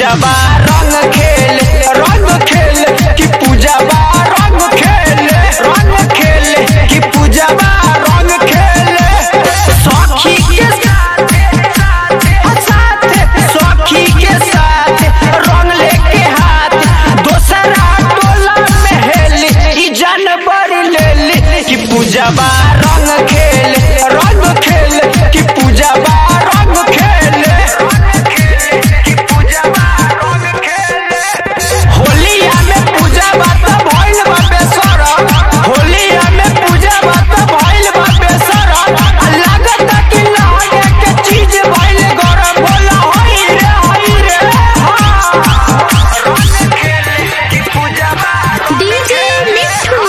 पूजा बा रंग खेल रंग खेल कि पूजा बा रंग खेल रंग खेल कि पूजा बा रंग खेल सखी के साथ साथ सखी के साथ रंग लेके हाथ दोसरा टोला में हेली ई जानवर लेली कि पूजा बा रंग खेल रंग खेल कि पूजा बा रंग खेल कि पूजा बा रंग खेल होलिया में पूजा बा त भइल बा बेसरम होलिया में पूजा बा त भइल बा बेसरम आ लागत कि लहंगे के चीज भइल गरम बोला होई रे होई रे हाँ रंग खेल कि पूजा बा डीजे मिठू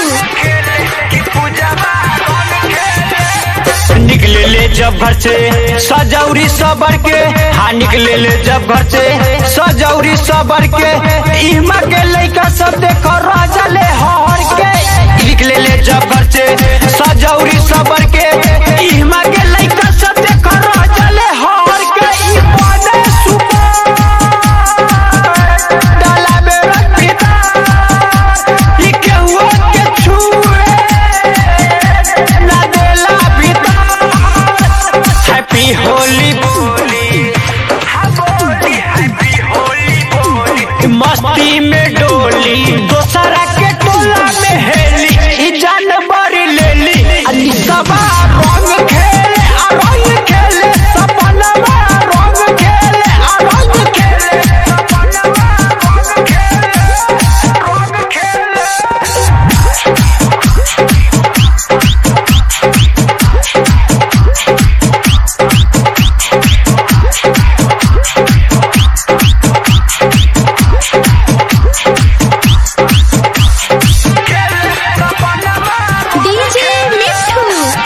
निकले ले जब घर से सजौरी सबर के हाँ निकले ले जब घर से सजौरी सबर के इमा के लइका सब देखो राजा ले हर के निकले ले जब घर से सजौरी सबर के इमा के लइका सब देखो राजा ले हर के ई बने सुपर डाला में रख पिता ई केहू के छुए ना देला भीतर हैप्पी होली बोली मस्ती में डोली दोसरा के टोला में हेली ई जानवर लेली अली सबा रंग खेले आ रंग खेले सपनवा रंग खेले आ रंग खेले सपनवा रंग खेले रंग खेले डीजे मिठू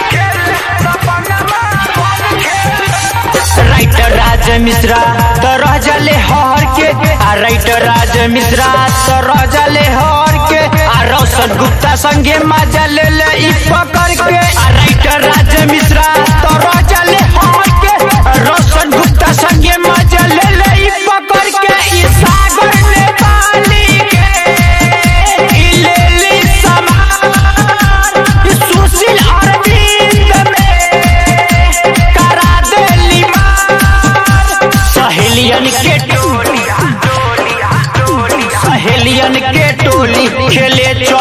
राइटर राज मिश्रा तो रह जाले हर के आ राइटर राज मिश्रा तो रह जाले हर के आ रोशन गुप्ता संगे मजा ले ले ई पकड़ के आ राइटर राज मिश्रा तो रह जाले हर के आ रोशन गुप्ता संगे मजा ले ले ई पकड़ के ई सागर ने पाली के ई ले ली समान ई सुशील अरविंद में करा देली मार सहेलियन के टोली सहेलियन के टोली खेले